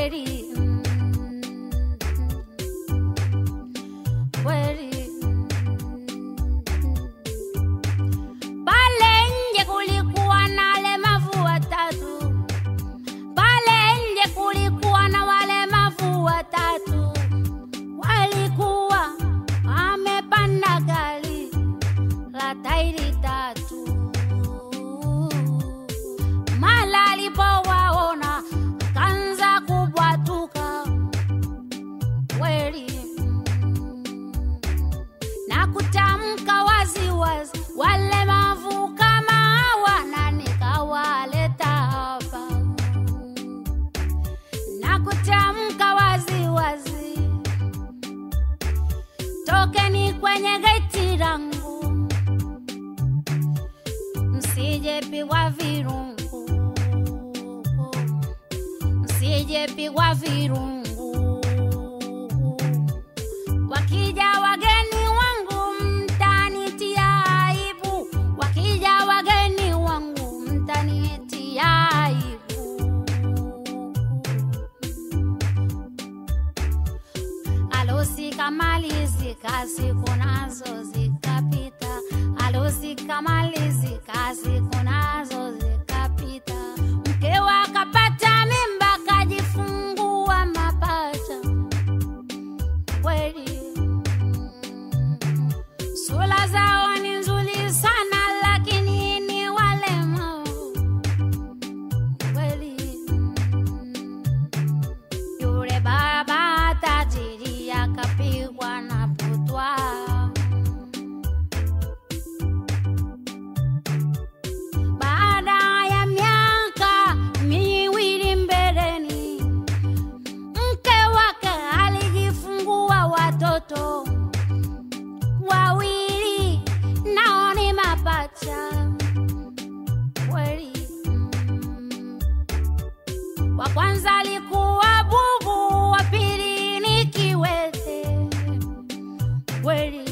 kweli mm, kweli pale nje kulikuwa na walemavu watatu pale nje kulikuwa na walemavu watatu walikuwa wamepanda gari la tairi tatu mala alipowaona kanza kubwatuka kweli na kutamka waziwazi walemavu kama hawa na nikawaleta hapa na kutamka waziwazi tokeni kwenye geti langu msijepigwa virungu msijepigwa virungu wakija wageni wangu mtanitia aibu wakija wageni wangu mtanitia aibu Alusi kamalizika siku nazo zikapita, alusi kamalizika siku nazo zikapita. Mkewe akapata mimba kajifungua mapacha, kweli sura zao ni nzuri sana, lakini ni walemavu kweli. Yule baba tajiri akapigwa na butwa. Baada ya miaka miwili mbeleni, mke wake alijifungua watoto wawili, nao ni mapacha kweli. Wa kwanza alikuwa bubu, wa pili ni kiwete kweli.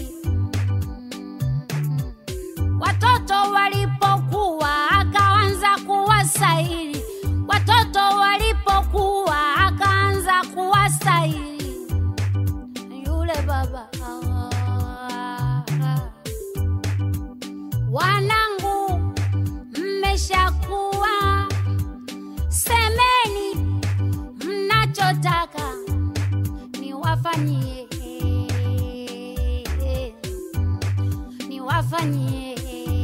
Watoto walipokuwa akaanza kuwasaili, watoto walipokuwa akaanza kuwasaili yule baba wanangu, mmeshakuwa semeni mnachotaka niwafanyie, niwafanyie.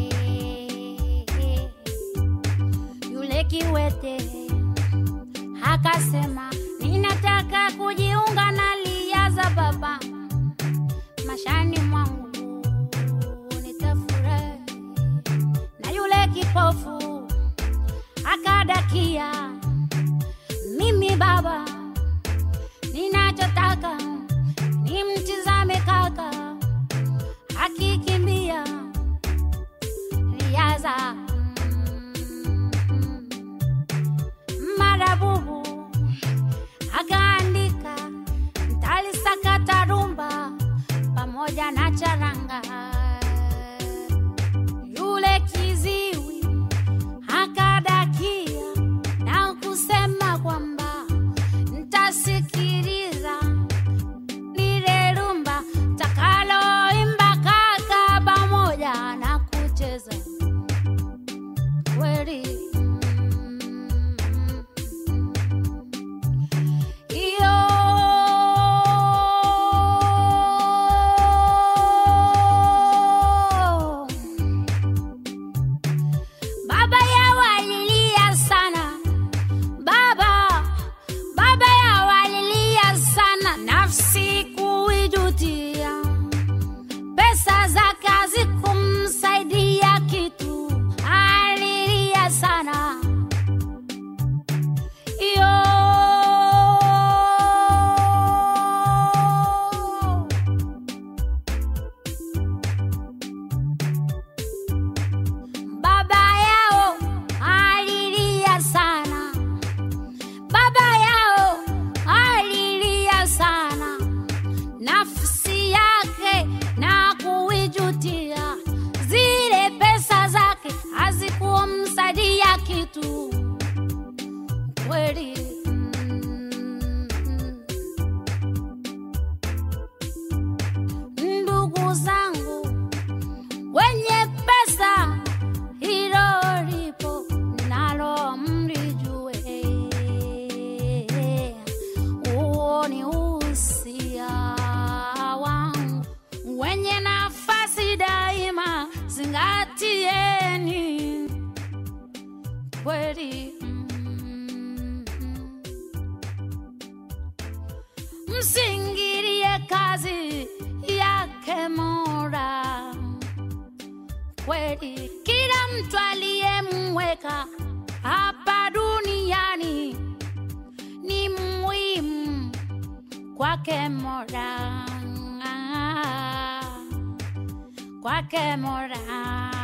Yule kiwete akasema, ninataka kujiunga na lia za baba mashani mwangu nitafurahi. Na yule kipofu akadakia mimi baba, ninachotaka ni mtizame kaka akikimbia riaza marabubu akaandika ntalisakata rumba pamoja na charanga yule kiziwi akadakia na kusema kwamba ntasikiliza lile rumba takaloimba kaka pamoja na kucheza kweli iyo baba yao alilia sana baba baba yao alilia sana nafsi kuijutia pesa za kazi kumsaidia kitu alilia sana iyo baba yao alilia sana baba yao alilia sana nafsi yake na kuijutia zile pesa zake hazikumsaidia kitu kweli mm. kweli mm. msingirie kazi yake Mola kweli, kila mtu aliyemweka hapa duniani ni muhimu kwake Mola, kwake Mola.